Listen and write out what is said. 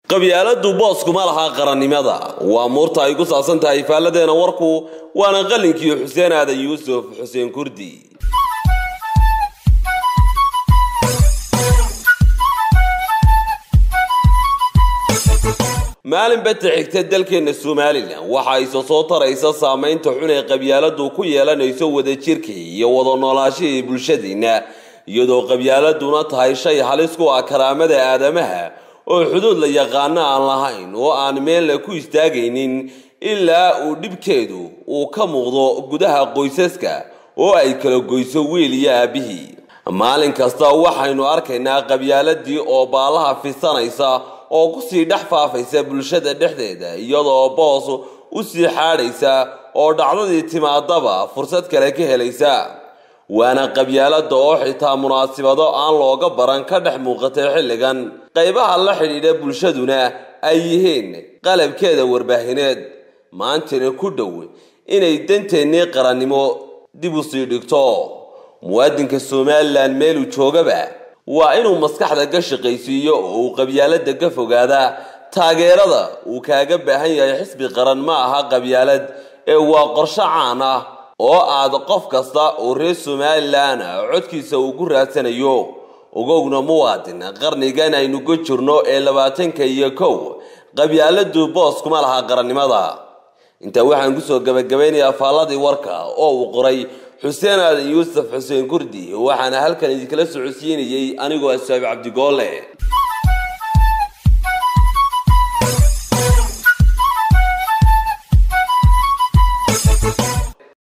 qabyaaladu booskuma lahaa qarannimada waa muurta ay ku saabsan tahay faalladeena warku waana qalinkii xuseen aadan yuusuf xuseen kurdi maalin bata xigta dalkeena somalilan waxa ayse soo taraysa saameynta xun ee qabyaaladu ku yeelanayso wadajirka iyo wada noolaashihii bulshadiina iyadoo qabyaaladuna tahay shay halis ku ah karaamada aadamaha oo xuduud la yaqaano aan lahayn oo aan meelna ku istaagaynin ilaa uu dhibkeedu uu ka muuqdo gudaha qoysaska oo ay kala goyso wiil iyo aabihii maalin kasta waxaynu arkaynaa qabyaaladii oo baalaha fisanaysa oo kusii dhex faafaysa bulshada dhexdeeda iyadoo boos u sii xaadhaysa oo dhacdadii timaadaba fursad kale ka helaysa waana qabyaalada oo xitaa munaasibado aan looga baran ka dhex muuqatay xilligan qaybaha la xidhiidha bulshaduna ay yihiin qalabkeeda warbaahineed maantana ku dhow inay danteennii qarannimo dib u sii dhigto muwaadinka somalilan meeluu joogaba waa inuu maskaxda ka shaqaysiiyo oo uu qabyaalada ka fogaada taageerada uu kaaga baahan yahay xisbi qaran ma aha qabyaalad ee waa qorsho caan ah oo aad qof kasta oo reer somalilan codkiisa uu ku raadsanayo ogowna muwaadin qarnigan aynu ka jirno ee labaatanka iyo kow qabyaaladu boos kuma laha qarannimada intaa waxaan kusoo gabagabaynayaa faalladii warka oo uu qoray xuseen aadan yuusuf xuseen kurdi waxaana halkan idinkala socodsiinayey anigoo asaabi cabdigoole